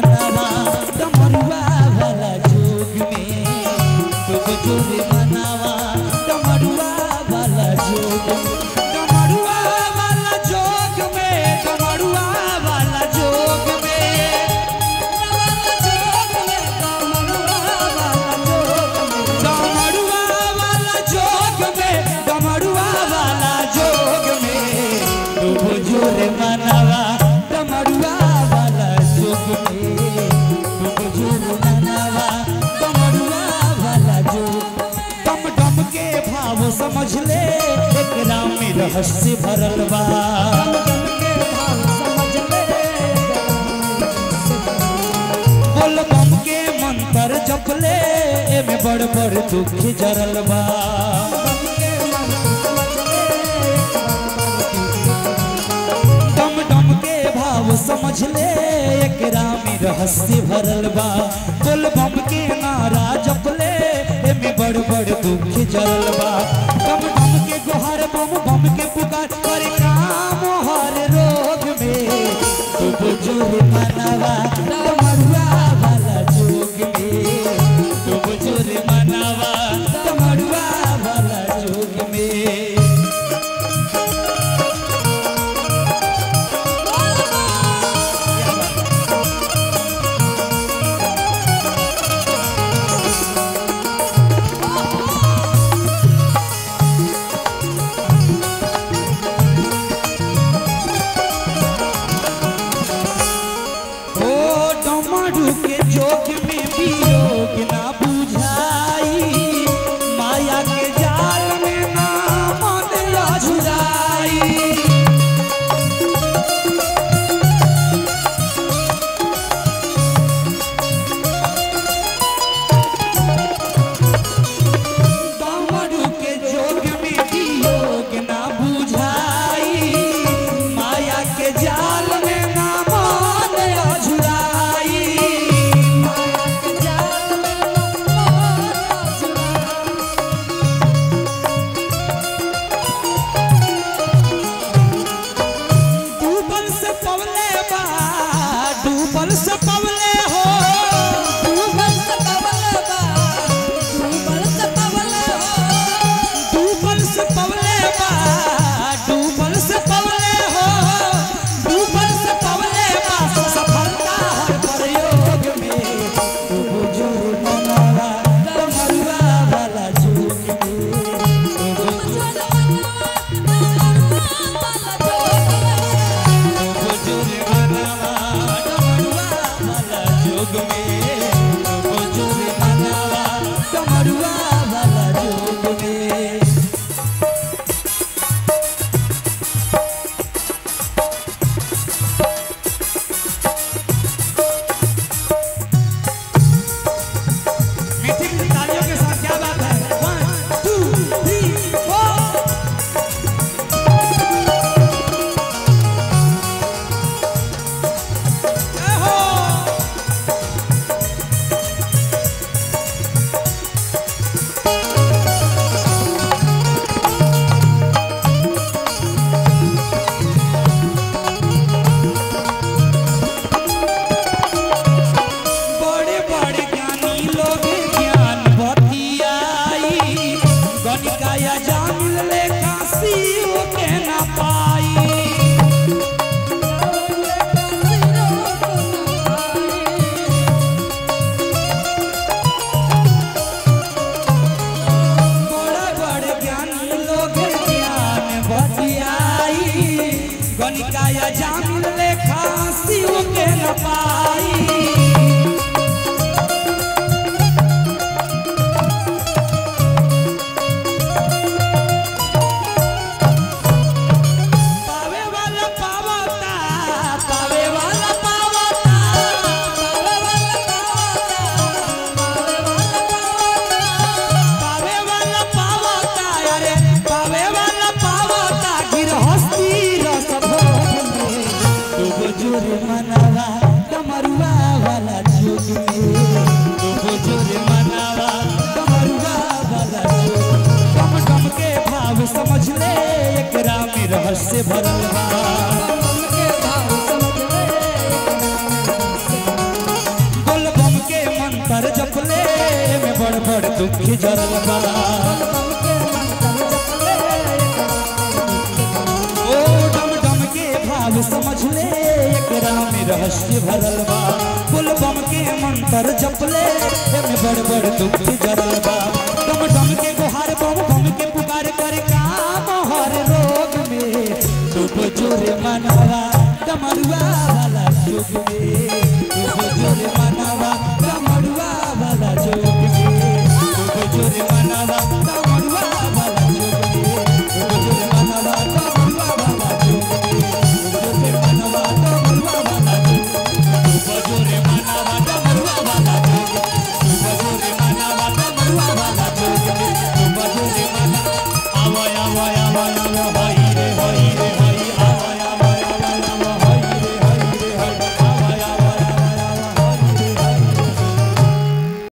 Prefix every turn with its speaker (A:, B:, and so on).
A: मनावा डमरुआ वाला जोग में खूब जोरे मनावा डमरुआ वाला जोग डमरुआ वाला जोग में डमरुआ वाला जोग में डमरुआ वाला जोग में डमरुआ वाला जोग में खूब जोरे मनावा डमरुआ वाला जोग में खूब जोरे मनावा डमरुआ वाला जोग डम डम के भाव समझ ले एक राम में रहस्य भरल बा बोल बम के मंत्र जपले एमे बड़ बड़ दुख जरल बा डम डम के भाव समझ ले एकरा में रहस्य भरल बा बोल बम के नारा जपले एमे बड़ बड़ दुख जरल बा डम डम के गोहर बम बम के पुकार पर काम हर रोग में तू बुजुर्ग मनावा डमरुआ वाला जोग में तू बुजुर्ग मनावा डमरुआ वाला जोग में ओ डमरू के जोग में वियोग ना बुझाई माया के जाल में ना मन अझुराई डमरू के जोग में वियोग ना बुझाई माया के जाल में ना मन अझुराई डूबल से पवले बा डूबल से पवले हो डूबल से पवले बा डूबल से पवले हो डूबल से पवले बा सफलता हर प्रयोग में तू बुजुर्ग मनावा डमरुआ वाला जोग में तू बुजुर्ग बुजुर्ग मनावा डमरुआ वाला जोग में तू बुजुर्ग मनावा डमरुआ वाला जोग में मीठी तालियों के साथ क्या बात है वन टू थ्री फोर जय हो बड़े बड़े ज्ञानी लोग ज्ञान बतियाई गणिकाया जान ले काशी के ना पाई बड़े बड़े ज्ञानी लोग ज्ञान बतियाई गणिकाया जान ले काशी के ना पाई पावे वाला पावता पावे वाला पावता पावे वाला पावता अरे पावे वाला पावता गिरहस्ती रस भोग में तू बुजुर्ग मनावा डमरुआ वाला जोग में तू बुजुर्ग मनावा डमरुआ वाला जोग कम कम के भाव समझ ले एकरा में रहस्य भरल बा दुख जरल बा ओ डम डम के भाव समझ ले एकरा में रहस्य भरल बा बोल बम के मंत्र जप ले एमे बड़ बड़ दुख जरल बा